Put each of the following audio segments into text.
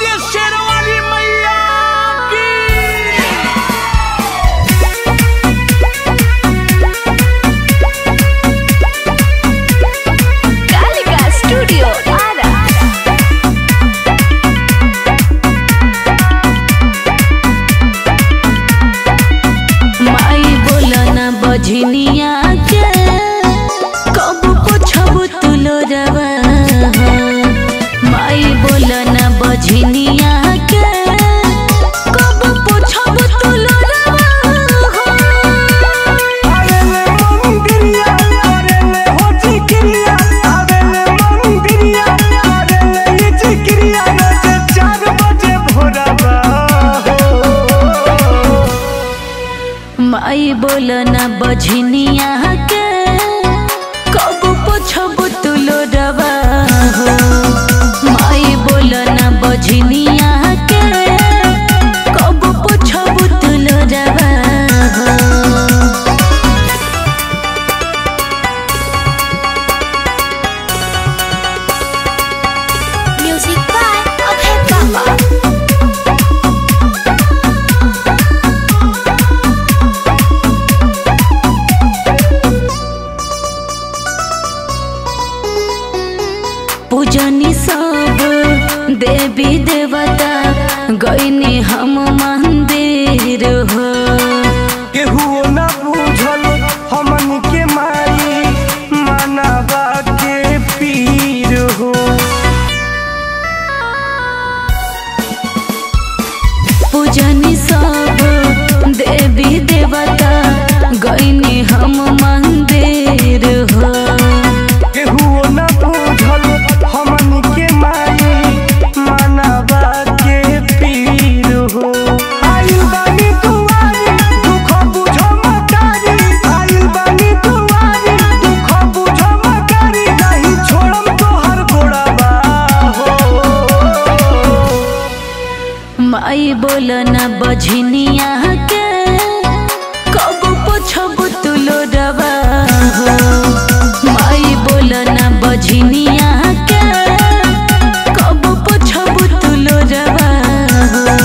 बोलिए शेरवाली मैया की Kalika Studio Ara. माई बोलना बझनिया के कब पोछब तुलो रवा माई बोलना बझनिया के कब पोछब तुलो रवा आवेले मंदिरिया आवेले हो जिक्रिया आवेले मंदिरिया आवेले ये जिक्रिया नचे चार बजे भोरवा हो माई बोलना बझनिया के कब पोछब तुलो रवा हो माई बोलना बझनिया के कब पोछब तुलो रवा हो Music by Abhay Baba. पूजनी सब देवी देवता गईनी हम मंदिर हो केहू न बुझल हमन के माई मानवा के पीर हो पूजनी सब देवी देवता गईनी हम मंदिर हो केहू न बुझल हमन के माई मानवा के पीर हो आइल बानी दुआरी दुख बुझो मकारी आइल बानी दुआरी दुख बुझो मकारी नहीं छोड़म तोहर गोड़वा हो माई बोलना बझनिया के कब पोछब तुलो रवा हो माई बोलना बझनिया के कब पोछब तुलो रवा हो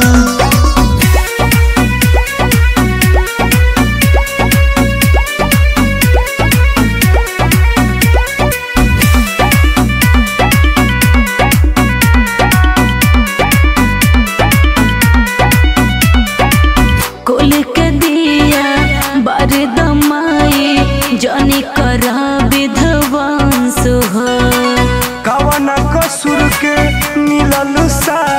कुल के दिया बरदमाई जनी करा विधवांस हो कवन कसूर के मिलल सा